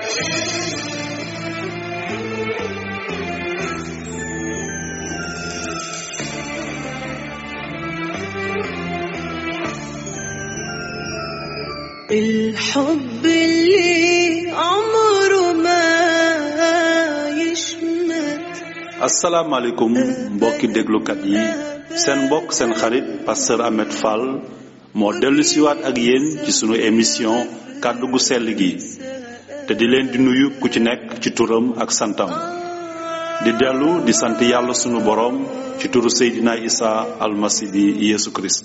الحب اللي عمره ما يشمت asalaamaaleykum mbokki déglukat yi seen mbokk seen xarit pasteur Ahmed Fall moo dellu siwaat ak yéen ci sunu émission kàddu gu sell gi te di leen di nuyu ku ci nekk ci turam ak santam di dellu di sant yàlla sunu boroom ci turu Seydina Isa almasi bi Yeesu Kirist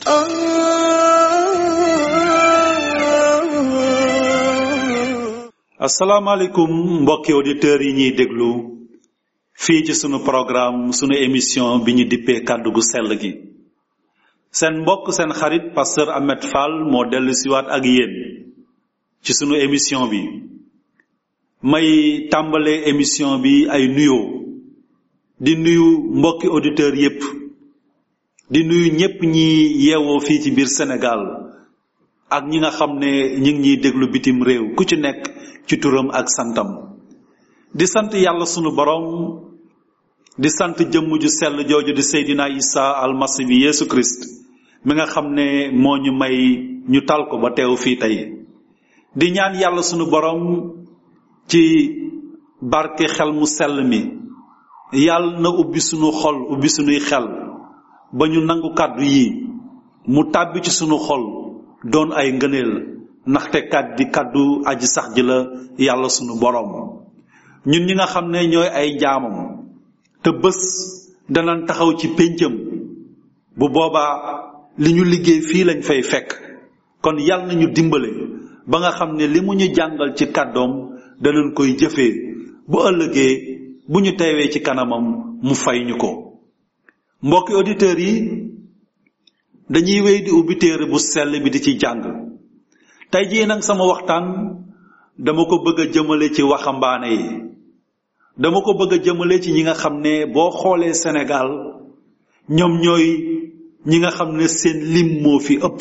آه asalaamaaleykum mbokki auditeurs yi ñuy déglu fii ci sunu programme sunu émission bi ñu dippee kàddu gu sell gi seen mbokk seen xarit pasteur Ahmed Fall moo dellu siwaat ak yéen ci sunu émission bi may tàmbalee émission bi ay nuyoo di nuyu mbokki auditeurs yépp di nuyu ñépp ñi yeewoo fii ci biir Sénégal ak ñi nga xam ne ñi ngi ñuy déglu bitim réew ku ci nekk ci turam ak santam di sant yàlla sunu borom di sant jëmm ju sell jooju di Seydina Isa almasi bi Yeesu Christ mi nga xam ne moo ñu may ñu tal ko ba teew fii tey di ñaan yàlla sunu borom ci barke xel mu sell mi yàlla na ubbi sunu xol ubbi sunuy xel ba ñu nangu kàddu yi mu tàbbi ci sunu xol doon ay ngëneel ndaxte kat di kàddu aji sax ji la yàlla sunu borom ñun ñi nga xam ne ñooy ay jaamam te bés danañ taxaw ci péncam bu boobaa li ñu liggéey fii lañ fay fekk kon yàlla nañu dimbale ba nga xam ne li mu ñu jàngal ci kàddoom danañ koy jëfee bu ëllëgee bu ñu teewee ci kanamam mu fay ñu ko mbokki auditeurs yi dañuy wéy di ubbi téere bu sell bi di ci jàng tey jii nag sama waxtaan dama ko bëgg a jëmale ci waxambaane yi dama ko bëgg a jëmale ci ñi nga xam ne boo xoolee Sénégal ñoom ñooy ñi nga xam ne seen lim moo fi ëpp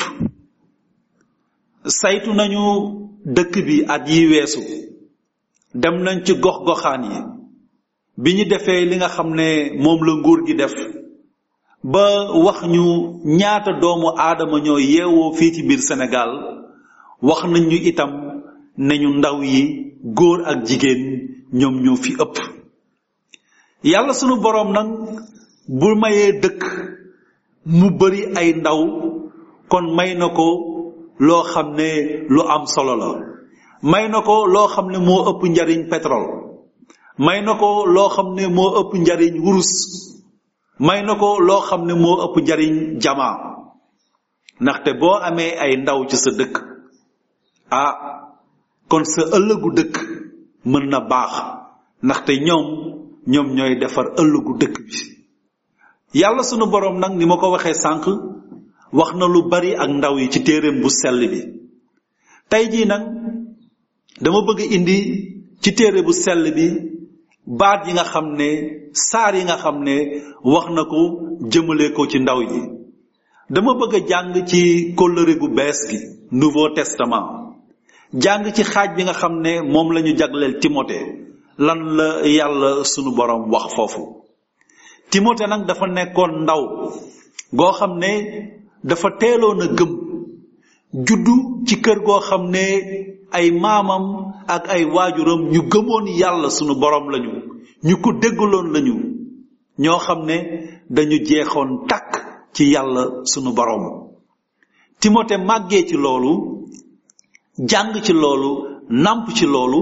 saytu nañu dëkk bi at yi weesu dem nañ ci gox-goxaan yi bi ñu defee li nga xam ne moom la nguur gi def ba wax ñu ñaata doomu aadama ñoo yeewoo fii ci biir Sénégal wax nañ ñu itam ne ñu ndaw yi góor ak jigéen ñoom ñoo fi ëpp yàlla sunu boroom nag bu mayee dëkk mu bari ay ndaw kon may na ko loo xam ne lu am solo la may na ko loo xam ne moo ëpp njariñ pétrole may na ko loo xam ne moo ëpp njariñ wurus may na ko loo xam ne moo ëpp njariñ jamaa ndaxte boo amee ay ndaw ci sa dëkk ah kon sa ëllëgu dëkk mën na baax ndaxte ñoom ñoom ñooy defar ëllëgu dëkk bi yàlla sunu boroom nag ni ma ko waxee sànq wax na lu bari ak ndaw yi ci téereem bu sell bi tey jii nag dama bëgg indi ci téere bu sell bi baat yi nga xam ne saar yi nga xam ne wax na ko jëmale ko ci ndaw yi dama bëgg a jàng ci kóllëre gu bees gi nouveau testament jàng ci xaaj bi nga xam ne moom la ñu jagleel Timothée lan la yàlla sunu borom wax foofu Timothée nag dafa nekkoon ndaw goo xam ne dafa teeloon a gëm juddu ci kër goo xam ne ay maamam ak ay waajuram ñu gëmoon yàlla sunu borom lañu ñu ko déggaloon lañu ñoo xam ne dañu jeexoon takk ci yàlla sunu borom Timothée màggee ci loolu jàng ci loolu nàmp ci loolu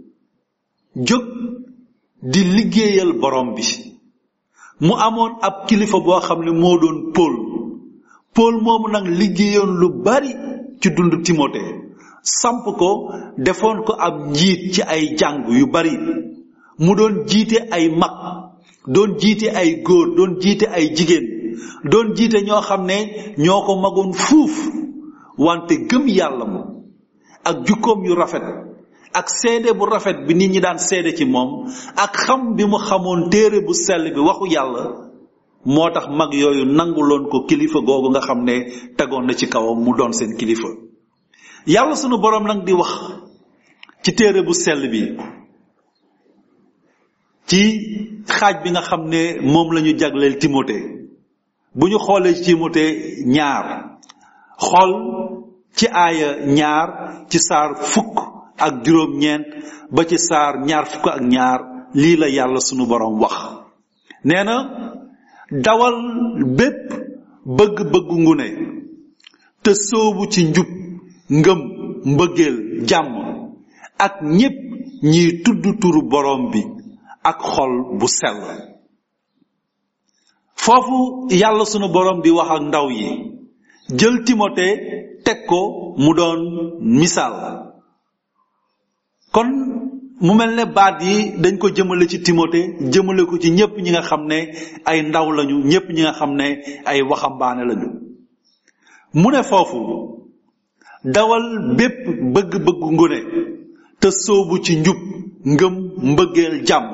jóg di liggéeyal borom bi mu amoon ab kilifa boo xam ne moo doon Paul Paul moomu nag liggéeyoon lu bari ci dund Timothée samp ko defoon ko ab njiit ci ay jàng yu bari mu doon jiite ay mag doon jiite ay góor doon jiite ay jigéen doon jiite ñoo xam ne ñoo ko magoon fuuf wante gëm yàlla mu ak jukkoom yu rafet ak seede bu rafet bi nit ñi daan seede ci moom ak xam bi mu xamoon téere bu sell bi waxu yàlla moo tax mag yooyu nanguloon ko kilifa googu nga xam ne tegoon na ci kawam mu doon seen kilifa yàlla sunu boroom nag di wax ci téere bu sell bi ci xaaj bi nga xam ne moom la ñu jagleel Timote bu ñu xoolee ci Timote ñaar xool ci aaya ñaar ci saar fukk ak juróom-ñeent ba ci saar ñaar fukk ak ñaar lii la yàlla sunu borom wax nee na dawal bépp bëgg-bëggu ngune te soobu ci njub ngëm mbëggeel jàmm ak ñépp ñiy tudd turu borom bi ak xol bu sell foofu yàlla sunu borom di wax ak ndaw yi jël timote teg ko mu doon misaal kon mu mel ne baat yi dañ ko jëmale ci timote jëmale ko ci ñépp ñi nga xam ne ay ndaw lañu ñépp ñi nga xam ne ay waxambaane lañu mu ne foofu dawal bépp bëgg-bëggu ngune te soobu ci njub ngëm mbëggeel jàmm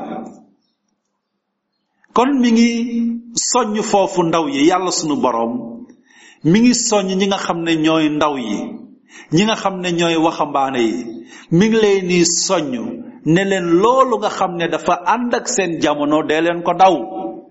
kon mi ngi soññ foofu ndaw yi yàlla sunu boroom mi ngi soññ ñi nga xam ne ñooy ndaw yi ñi nga xam ne ñooy waxambaane yi mi ngi leen ni soññ ne leen loolu nga xam ne dafa ànd ak seen jamono dee leen ko daw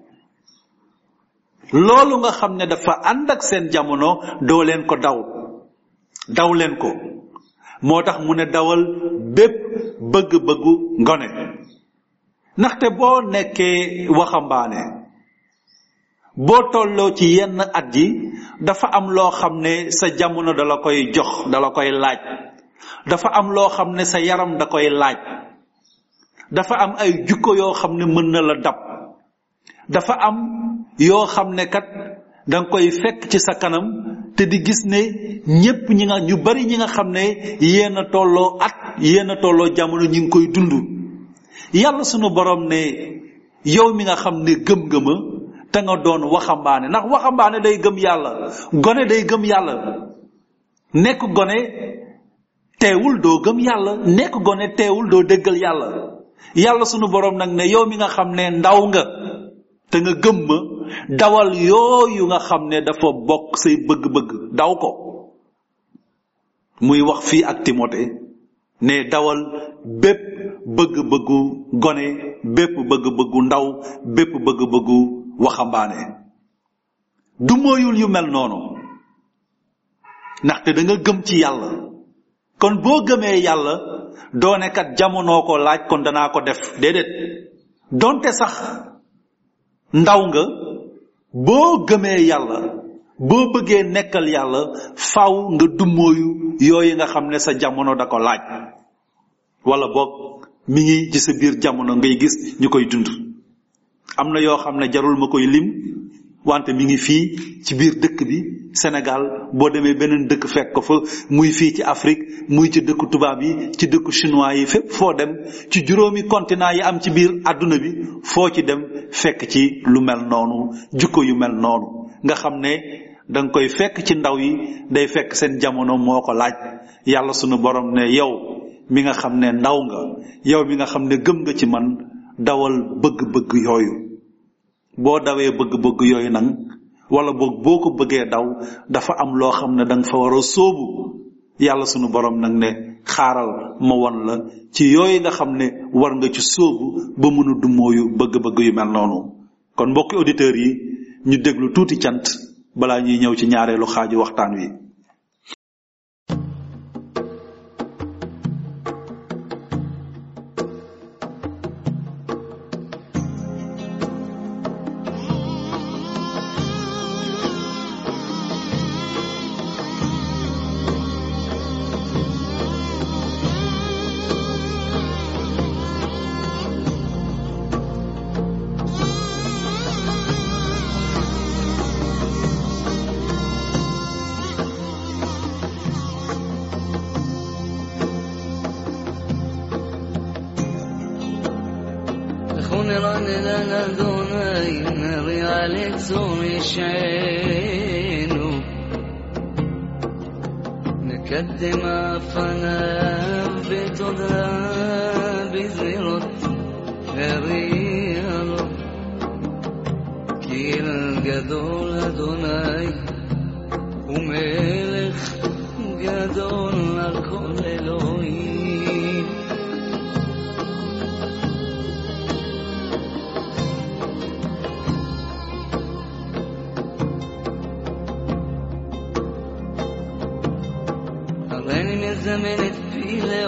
loolu nga xam ne dafa ànd ak seen jamono doo leen ko daw daw leen ko moo tax mu ne dawal bépp bëgg-bëggu ngone ndaxte boo nekkee waxambaane boo tolloo ci yenn at yi dafa am loo xam ne sa jamono dala koy jox dala koy laaj dafa am loo xam ne sa yaram da koy laaj dafa am ay jukko yoo xam ne mën na la dab dafa am yoo xam ne kat danga koy fekk ci sa kanam te di gis ne ñépp ñi nga ñu bari ñi nga xam ne yéen a tolloo at yéen a tolloo jamono ñi ngi koy dund yàlla sunu borom ne yow mi nga xam ne gëm nga ma te nga doon waxambaane ndax waxambaane day gëm yàlla gone day gëm yàlla nekk gone teewul doo gëm yàlla nekk gone teewul doo déggal yàlla yàlla sunu borom nag ne yow mi nga xam ne ndaw nga te nga gëm ma dawal yooyu nga xam ne dafa bokk say bëgg-bëgg daw ko muy wax fii ak Timote ne dawal bépp bëgg-bëggu gone bépp bëgg-bëggu ndaw bépp bëgg-bëggu waxambaane du mooyul yu mel noonu ndaxte da nga gëm ci yàlla kon boo gëmee yàlla doone kat jamonoo ko laaj kon danaa ko def déedéet donte sax ndaw nga boo gëmee yàlla boo bëggee nekkal yàlla faw nga dummóoyu yooyu nga xam ne sa jamono da ko laaj wala boog mi ngi ci sa biir jamono ngay gis ñu koy dund am na yoo xam ne jarul ma koy lim wante mi ngi fii ci biir dëkk bi Sénégal boo demee beneen dëkk fekk ko fa muy fii ci Afrique muy ci dëkku tubaab yi ci dëkku chinois yi fépp foo dem ci juróomi continent yi am ci biir àdduna bi foo ci dem fekk ci lu mel noonu jukko yu mel noonu nga xam ne danga koy fekk ci ndaw yi day fekk seen jamono moo ko laaj yàlla sunu borom ne yow mi nga xam ne ndaw nga yow mi nga xam ne gëm nga ci man dawal bëgg-bëgg yooyu boo dawee bëgg-bëgg yooyu nag wala boog boo ko bëggee daw dafa am loo xam ne danga fa war a sóobu yàlla sunu borom nag ne xaaral ma won la ci yooyu nga xam ne war nga ci sóobu ba mën a dummóoyu bëgg-bëgg yu mel noonu kon mbokki auditeurs yi ñu déglu tuuti cant balaa ñuy ñëw ci ñaareelu xaaju waxtaan wi خنران لنا دونين ريالك زومي شعينو نقدم فنا بتدرى بزيرت ريالو كيل גדול אדוני ומלך גדול על כל אלוהים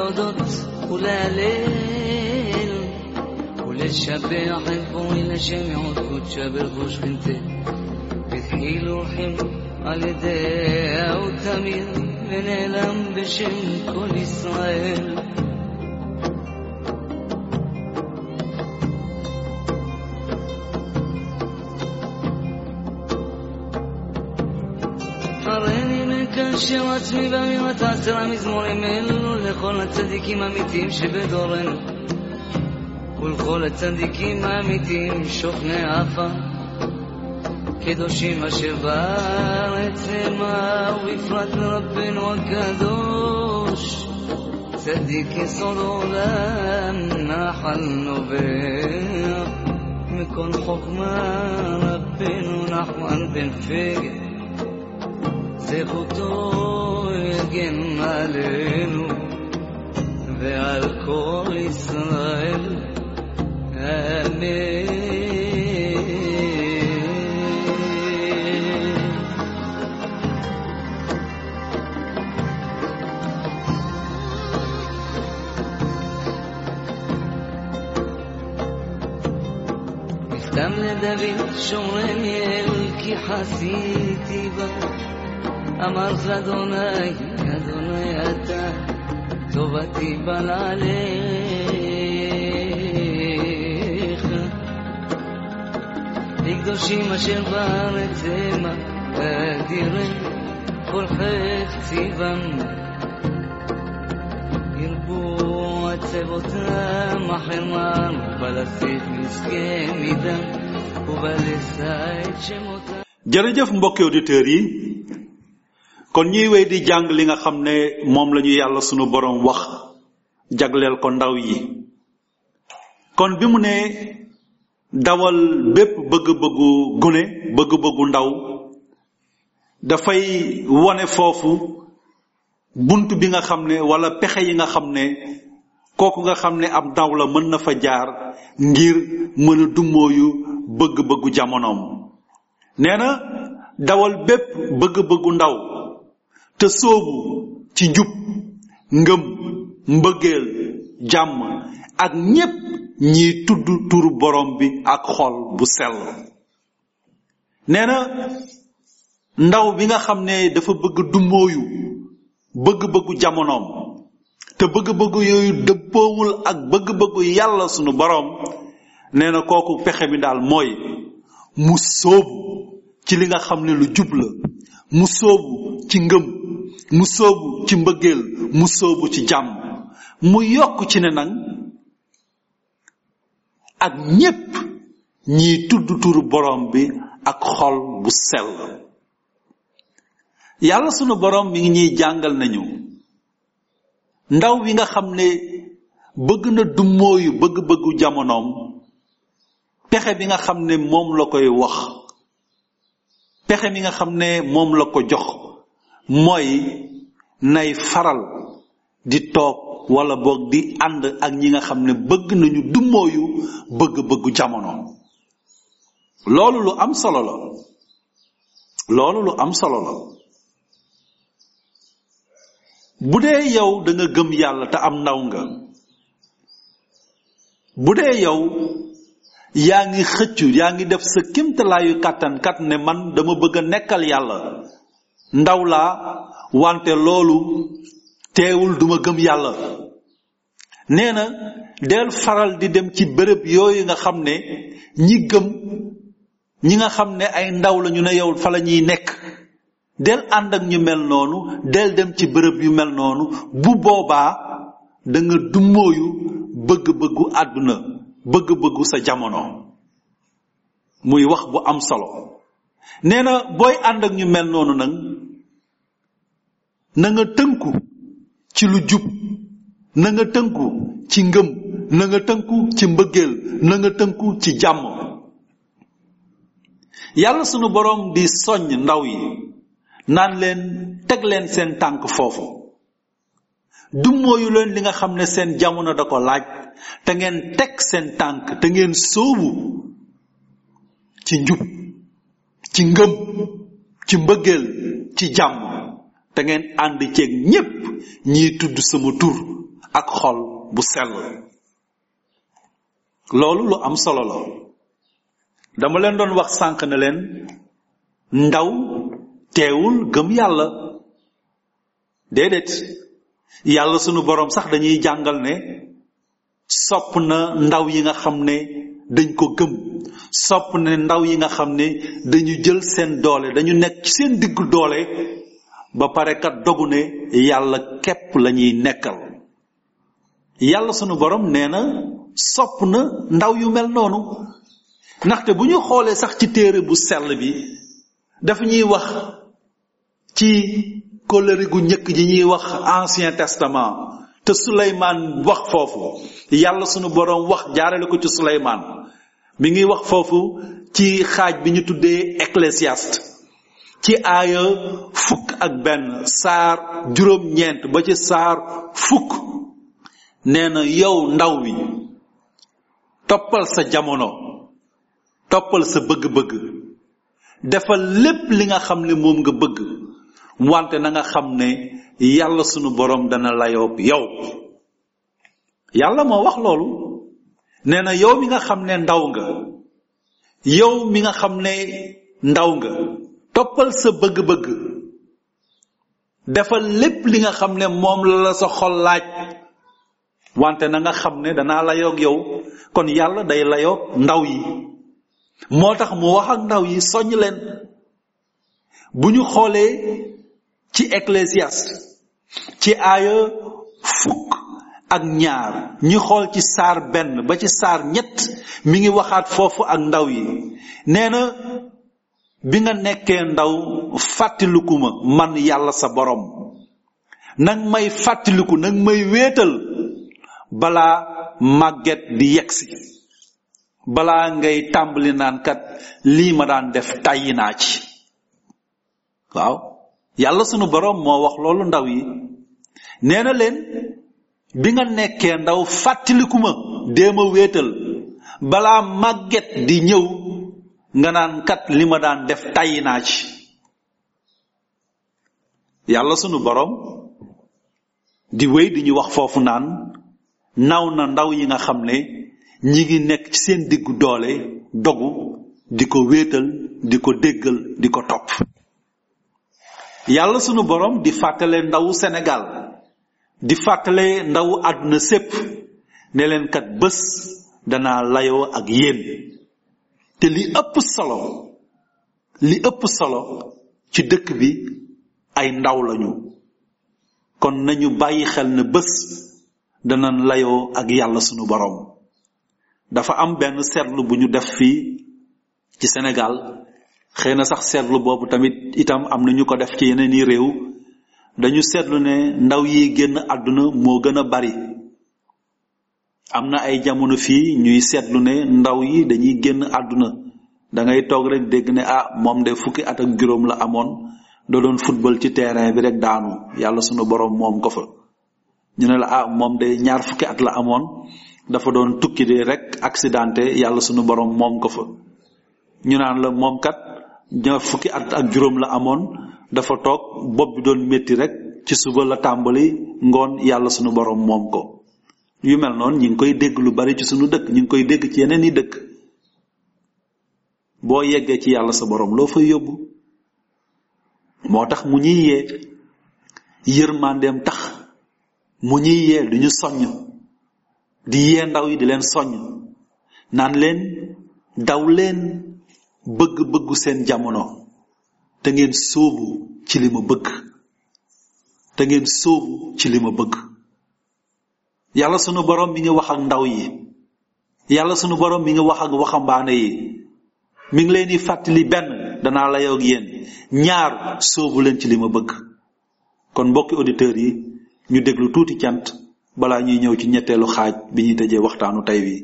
להודות ולהלל ולשבח את בורי לשם יעוד קודשה ברכו שכינתה בדחי לוחם על ידיה ותמיר ונעלם בשם כל ישראל הריני מקשר עצמי באמירת עשרה מזמורים אלו לכל הצדיקים האמיתיים שבדורנו ולכל הצדיקים האמיתיים שוכני עפה קדושים אשר בארץ המה ובפרט לרבנו הקדוש צדיק יסוד עולם נחל נובע מכל חוכמה רבנו נחמן בן פגר זכותו יגן עלינו ועל כל ישראל אמן. נפתם לדוד שומרני אל כי חסיתי בה אמרת לאדוני, אדוני אתה, טובתי בנעליך. לקדושים אשר בארץ המה, אדירי כל חפציבם. ירבו עצבותם החרמן, ובלסית מסכן מדם, ובלסה את שמותם. jërëjëf mbokki auditeurs yi kon ñuy wéy di jàng li nga xam ne moom la ñu yàlla sunu borom wax jagleel ko ndaw yi kon bi mu ne dawal bépp bëgg-bëggu gune bëgg-bëggu ndaw dafay wone foofu bunt bi nga xam ne wala pexe yi nga xam ne kooku nga xam ne ab ndaw la mën na fa jaar ngir mën a dummóoyu bëgg-bëggu jamonoom nee na dawal bépp bëgg-bëggu ndaw te soobu ci njub ngëm mbëggeel jàmm ak ñépp ñiy tudd turu borom bi ak xol bu sell nee na ndaw bi nga xam ne dafa bëgg dummóoyu bëgg-bëggu jamonoom te bëgg-bëggu yooyu dëppoowul ak bëgg-bëggu yàlla sunu borom nee na kooku pexe mi daal mooy mu sóobu ci li nga xam ne lu jub la mu sóobu ci ngëm mu sóobu ci mbëggeel mu sóobu ci jàmm mu yokk ci ne nag ak ñépp ñiy tudd turu borom bi ak xol bu sell yàlla sunu borom mi ngi ñuy jàngal nañu ndaw wi nga xam ne bëgg na dummóoyu bëgg-bëggu jamonoom pexe bi nga xam ne moom la koy wax pexe mi nga xam ne moom la ko jox mooy nay faral di toog wala boog di ànd ak ñi nga xam ne bëgg nañu dummóoyu bëgg-bëggu jamono loolu lu am solo la loolu lu am solo la bu dee yow da nga gëm yàlla te am ndaw nga bu dee yow yaa ngi xëccu yaa ngi def sa kimtalaayu kàttan kat ne man dama bëgg a nekkal yàlla ndaw laa wante loolu teewul duma gëm yàlla nee na del faral di dem ci bërëb yooyu nga xam ne ñi gëm ñi nga xam ne ay ndaw la ñu ne yow fa la ñuy nekk del ànd ak ñu mel noonu del dem ci bërëb yu mel noonu bu boobaa da nga dummóoyu bëgg-bëggu àdduna bëgg-bëggu sa jamono muy wax bu am solo nee na booy ànd ak ñu mel noonu nag na nga tënku ci lu jub na nga tënku ci ngëm na nga tënku ci mbëggeel na nga tënku ci jàmm yàlla sunu boroom di soññ ndaw yi naan leen teg leen seen tànk foofu dummóoyu leen li nga xam ne seen jamono da ko laaj te ngeen teg seen tànk te ngeen sóobu ci njub ci ngëm ci mbëggeel ci jàmm te ngeen ànd ceeg ñépp ñiy tudd sama tur ak xol bu sell loolu lu am solo la dama leen doon wax sànq ne leen ndaw teewul gëm yàlla déedéet yàlla sunu boroom sax dañuy jàngal ne sopp na ndaw yi nga xam ne dañ ko gëm sopp ne ndaw yi nga xam ne dañu jël seen doole dañu nekk ci seen diggu doole ba pare kat dogu ne yàlla képp lañuy nekkal yàlla sunu borom nee na sopp na ndaw yu mel noonu ndaxte bu ñu xoolee sax ci téere bu sell bi dafa ñuy wax ci kóllëre gu njëkk ji ñuy wax ancien testament te suleymaan wax foofu yàlla sunu borom wax jaarale ko ci suleymaan mi ngi wax foofu ci xaaj bi ñu tuddee ecclésiaste ci aaya fukk ak benn saar juróom-ñeent ba ci saar fukk nee na yow ndaw wi toppal sa jamono toppal sa bëgg-bëgg defal lépp li nga xam ne moom nga bëgg wante na nga xam ne yàlla sunu borom dana layoob yow yàlla moo wax loolu nee na yow mi nga xam ne ndaw nga yow mi nga xam ne ndaw nga toppal sa bëgg-bëgg defal lépp li nga xam ne moom la la sa xol laaj wante na nga xam ne danaa layoog yow kon yàlla day layoog ndaw yi moo tax mu wax ak ndaw yi soññ leen bu ñu xoolee ci ecclésiaste ci aaya fukk ak ñaar ñu xool ci saar benn ba ci saar ñett mi ngi waxaat foofu ak ndaw yi nee na bi nga nekkee ndaw fàttaliku ma man yàlla sa borom nag may fàttaliku nag may wéetal balaa màgget di yegsi balaa ngay tàmbali naan kat lii ma daan def tàyyi naa ci waaw yàlla sunu borom moo wax loolu ndaw yi nee na leen bi nga nekkee ndaw fàttaliku ma dee ma wéetal balaa màgget di ñëw nga naan kat li ma daan def tàyyi naa ci yàlla sunu borom di wéy di ñu wax foofu naan naw na ndaw yi nga xam ne ñi ngi nekk ci seen diggu doole dogu di ko wéetal di ko déggal di ko topp yàlla sunu borom di fàttale ndawu Sénégal di fàttale ndawu àdduna sépp ne leen kat bés danaa layoo ak yéen te li ëpp solo li ëpp solo ci dëkk bi ay ndaw lañu kon nañu bàyyi xel ne bés danañ layoo ak yàlla sunu borom dafa am benn seetlu bu ñu def fii ci Sénégal xëy na sax seetlu boobu tamit itam am na ñu ko def ci yeneen i réew dañu seetlu ne ndaw yi génn àdduna moo gën a bari am na ay jamono fii ñuy seetlu ne ndaw yi dañuy génn àdduna da ngay toog rek dégg ne ah moom de fukki at ak juróom la amoon da doon football ci terrain bi rek daanu yàlla sunu borom moom ko fa ñu ne la ah moom de ñaar fukki at la amoon dafa doon tukki de rek accidenté yàlla sunu borom moom ko fa ñu naan la moom kat ñaar fukki at ak juróom la amoon dafa toog bopp bi doon métti rek ci suba la tàmbali ngoon yàlla sunu borom moom ko yu mel noonu ñi ngi koy dégg lu bari ci sunu dëkk ñi ngi koy dégg ci yeneen i dëkk boo yeggee ci yàlla sa borom loo fay yóbbu moo tax mu ñuy yee yërmandeem tax mu ñuy yee du ñu soññ di yee ndaw yi di leen soññ naan leen daw leen bëgg-bëggu seen jamono te ngeen sóobu ci li ma bëgg te ngeen sóobu ci li ma bëgg yàlla sunu borom mi ngi wax ak ndaw yi yàlla sunu borom mi ngi wax ak waxambaane yi mi ngi leen di fàttali benn danaa la yoog yéen ñaar sóobu leen ci li ma bëgg kon mbokki auditeurs yi ñu déglu tuuti cant balaa ñuy ñëw ci ñetteelu xaaj bi ñuy tëjee waxtaanu tey wi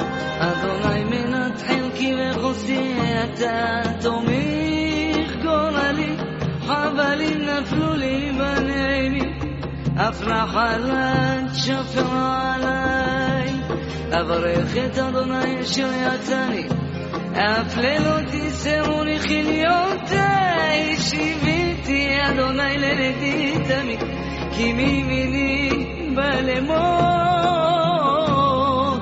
אדוני מנת חלקי וחוזי אתה תומך כל גלים נפלו לי בנעימים, אף נחלת שפר עליי. אברך את אדוני אשר יצאני, אף לילות יסרוני חיליותי, שיביתי אדוני לנדי תמיד, כי מימיני בא למות.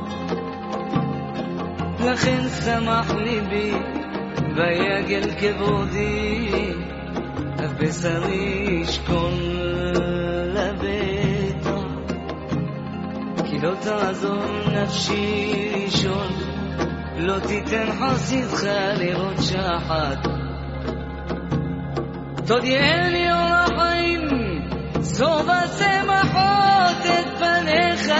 לכן שמח ליבי, ויגל כבודי, אף בשרי ישכון לביתו. כי לא תעזור נפשי לישון, לא תיתן חסידך לראות שחת. תודיעני אור החיים, סוף השמחות את פניך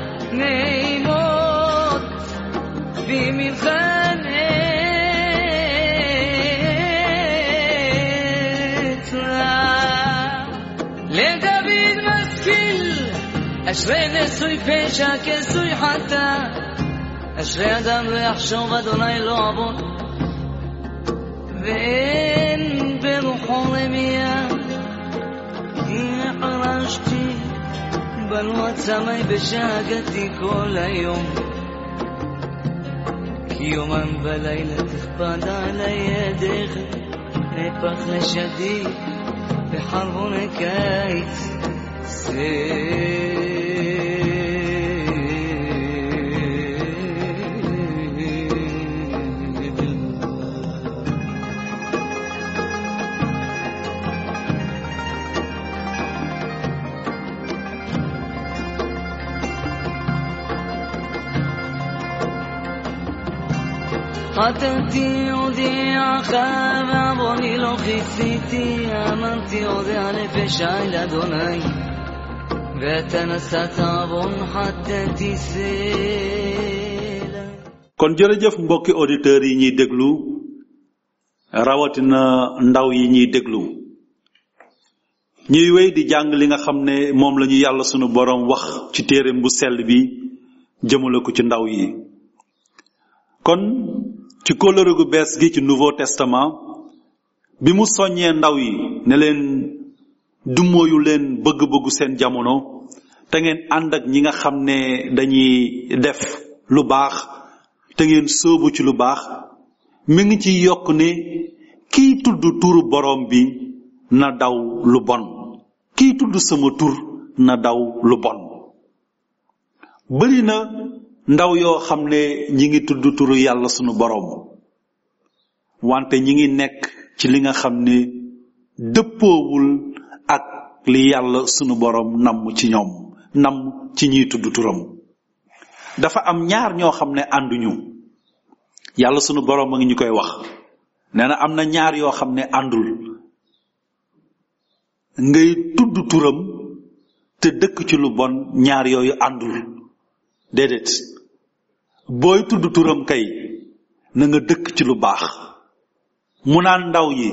נעימות, בימינך נצרה. לדוד משכיל, אשרי נשוי פשע כסוי חטא, אשרי אדם לא יחשוב אדוני לא עוון, ואין ברוחו רמייה, כי חרשתי בנו עצמי בשאגתי כל היום. כי יומם ולילה תכבד עלי ידיך, נפח לשדי בחרבון הקיץ. סבל. חטאתי הודיעך ועווני לא כיסיתי אמרתי אודה לפשעי לאדוני ואתה נשאת עוון חטאתי סלע kon jërëjëf mbokki auditeurs yi ñuy déglu rawatina ndaw yi ñuy déglu ñuy wéy di jàng li nga xam ne moom la ñu yàlla sunu borom wax ci téereem bu sell bi jëmale ko ci ndaw yi kon ci kóllëre gu bees gi ci nouveau testament bi mu soññee ndaw yi ne leen dummóoyu leen bëgg-bëggu seen jamono te ngeen ànd ak ñi nga xam ne dañuy def lu baax te ngeen sóobu ci lu baax mi ngi ci yokk ne kiy tudd turu borom bi na daw lu bon kiy tudd sama tur na daw lu bon bari na ndaw yoo xam ne ñi ngi tudd turu yàlla sunu borom wante ñi ngi nekk ci li nga xam ne dëppoowul ak li yàlla sunu borom namm ci ñoom namm ci ñiy tudd turam dafa am ñaar ñoo xam ne ànduñu yàlla sunu borom a ngi ñu koy wax nee na am na ñaar yoo xam ne àndul ngay tudd turam te dëkk ci lu bon ñaar yooyu àndul déedéet booy tudd turam kay na nga dëkk ci lu baax mu naan ndaw yi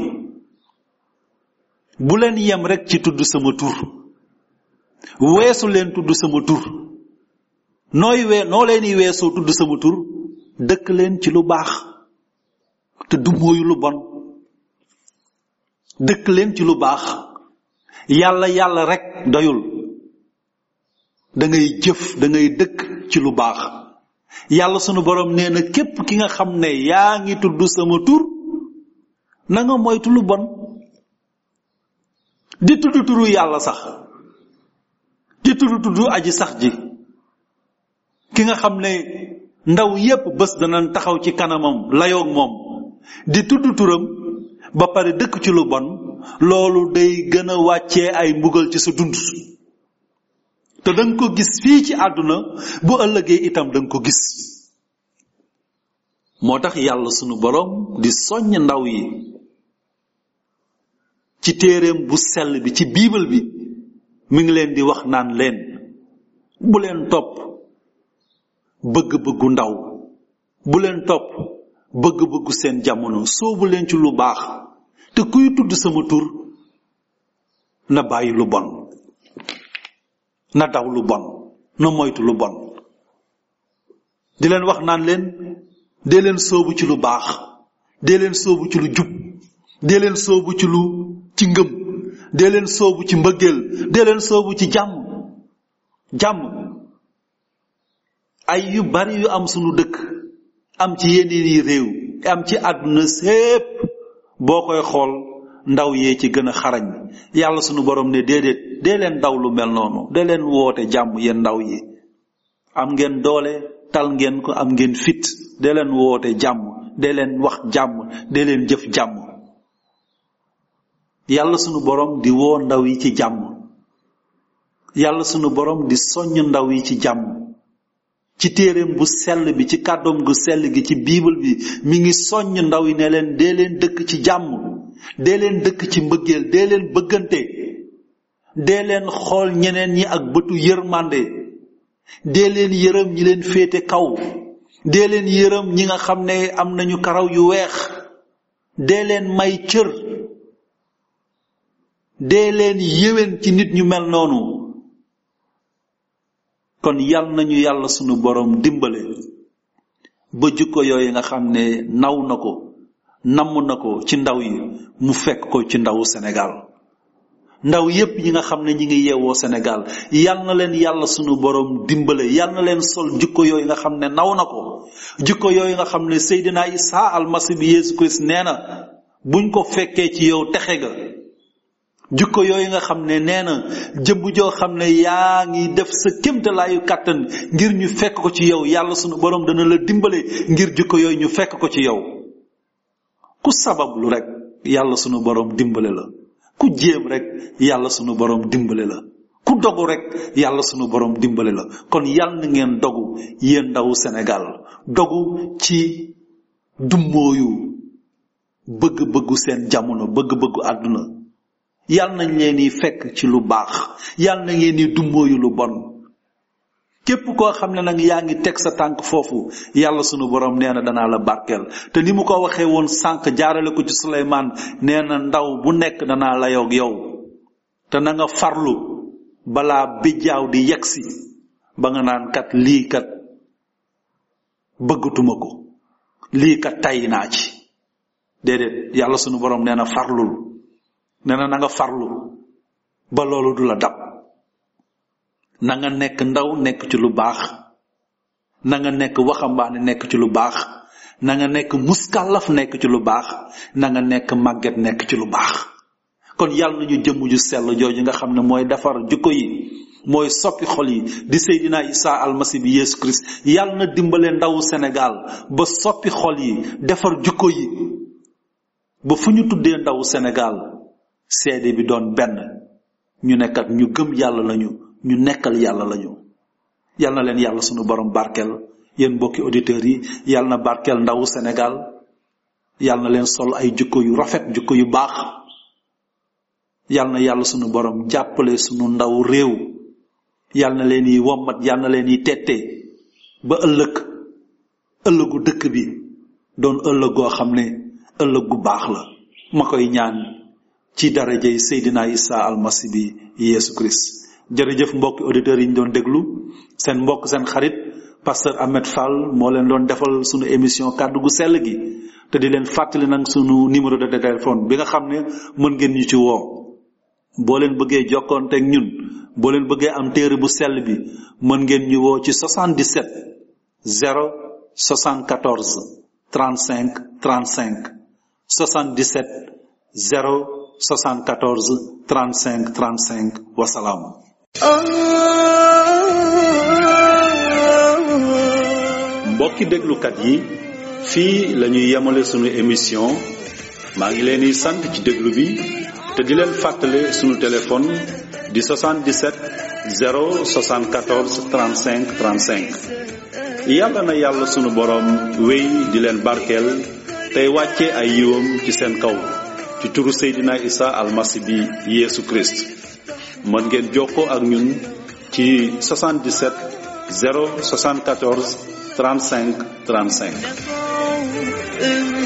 bu leen yem rek ci tudd sama tur weesu leen tudd sama tur nooy wee noo leen di weesoo tudd sama tur dëkk leen ci lu baax te du mooyu lu bon dëkk leen ci lu baax yàlla yàlla rek doyul da ngay jëf da ngay dëkk ci lu baax yàlla sunu borom nee na képp ki nga xam ne yaa ngi tudd sama tur na nga moytu lu bon di tudd turu yàlla sax di tudd tudd aji sax ji ki nga xam ne ndaw yépp bés danañ taxaw ci kanamam layoog moom di tudd turam ba pare dëkk ci lu bon loolu day gën a wàccee ay mbugal ci sa dund te danga ko gis fii ci àdduna bu ëllëgee itam danga ko gis moo tax yàlla sunu borom di soññ ndaw yi ci téereem bu sell bi ci biibal bi mi ngi leen di wax naan leen bu leen topp bëgg-bëggu ndaw bu leen topp bëgg-bëggu seen jamono soobu leen ci lu baax te kuy tudd sama tur na bàyyi lu bon na daw lu bon na moytu lu bon di leen wax naan leen dee leen soobu ci lu baax dee leen soobu ci lu jub dee leen soobu ci lu ci ngëm dee leen soobu ci mbëggeel dee leen soobu ci jàmm jàmm ay yu bari yu am sunu dëkk am ci yeneen yi réew am ci àdduna sépp boo koy xool ndaw yee ci gën a xarañ yàlla sunu borom ne déedéet dee leen daw lu mel noonu dee leen woote jàmm yéen ndaw yi am ngeen doole tal ngeen ko am ngeen fit dee leen woote jàmm dee leen wax jàmm dee leen jëf jàmm yàlla sunu borom di woo ndaw yi ci jàmm yàlla sunu borom di soññ ndaw yi ci jàmm ci téeréem bu sell bi ci kàddoom gu sell gi ci biibal bi mi ngi soññ ndaw yi ne leen dee leen dëkk ci jàmm dee leen dëkk ci mbëggeel dee leen bëggante dee leen xool ñeneen ñi ak bëtu yërmande dee leen yërëm ñi leen féete kaw dee leen yërëm ñi nga xam ne am nañu karaw yu weex dee leen may cër dee leen yéwén ci nit ñu mel noonu kon yal nañu yàlla sunu borom dimbale ba jukko yooyu nga xam ne naw na ko namm na ko ci ndaw yi mu fekk ko ci ndawu Sénégal ndaw yépp ñi nga xam ne ñi ngi yeewoo Sénégal yal na leen yàlla sunu borom dimbale yal na leen sol jukko yooyu nga xam ne naw na ko jukko yooyu nga xam ne Seydina Isa almasi bi Yeesu Christ nee na buñ ko fekkee ci yow texe ga jukko yooyu nga xam ne nee na jëmm joo xam ne yaa ngi def sa kémtalaayu kàttan ngir ñu fekk ko ci yow yàlla sunu borom dana la dimbale ngir jukko yooyu ñu fekk ko ci yow ku sabablu rek yàlla sunu borom dimbale la ku jéem rek yàlla sunu borom dimbale la ku dogu rek yàlla sunu borom dimbale la kon yàlla na ngeen dogu yéen ndawu Sénégal dogu ci dummóoyu bëgg-bëggu seen jamono bëgg-bëggu àdduna yàlla nañ leen di fekk ci lu baax yàlla na ngeen di dummóoyu lu bon képp koo xam ne nag yaa ngi teg sa tànk foofu yàlla sunu borom nee na danaa la barkeel te ni mu ko waxee woon sànq jaarale ko ci Suleymaan nee na ndaw bu nekk danaa la yoog yow te na nga farlu balaa bijjaaw di yegsi ba nga naan kat lii kat bëggatuma ko lii kat tay naa ci déedéet yàlla sunu borom nee na farlul nee na na nga farlu ba loolu du la dab na nga nekk ndaw nekk ci lu baax na nga nekk waxambaane nekk ci lu baax na nga nekk muskàllaf nekk ci lu baax na nga nekk màgget nekk ci lu baax kon yàlla nañu jëmm ju sell jooju nga xam ne mooy defar jukko yi mooy soppi xol yi di Seydina Isa almasi bi Yeesu Christ yàlla na dimbale ndawu Sénégal ba soppi xol yi defar jukko yi ba fu ñu tuddee ndawu Sénégal seede bi doon benn ñu nekkat ñu gëm yàlla lañu ñu nekkal yàlla lañu yal na leen yàlla sunu borom barkeel yéen mbokki auditeurs yi yal na barkeel ndawu Sénégal yal na leen sol ay jukko yu rafet jukko yu baax yal na yàlla sunu borom jàppale sunu ndaw réew yal na leen yi wommat yal na leen yi tette ba ëllëg ëllëgu dëkk bi doon ëllëg goo xam ne ëllëg gu baax la ma koy ñaan ci darajey Seydina Isa almasi bi Yeesu Christ jërëjëf mbokki auditeurs yi ñu doon déglu seen mbokk seen xarit pasteur Ahmed Fall moo leen doon defal sunu émission kàddu gu sell gi te di leen fàttali nag sunu numéro de téléphone bi nga xam ne mën ngeen ñu ci woo boo leen bëggee jokkoonteeg ñun boo leen bëggee am téere bu sell bi mën ngeen ñu woo ci 77 0 74 35 35 77 0 74 35 35 wasalaam mbokki déglukat yi fii la ñuy yemale sunu émission maa ngi leen di sant ci déglu bi te di leen fàttale sunu téléphone di 77 074 35 35 yàlla na yàlla sunu boroom wéy di leen barkeel tey wàcce ay yiwam ci seen kaw ci turu Seydina Isa almasi bi Yeesu Christ mën ngeen jokkoo ak ñun ci 77 074 35 35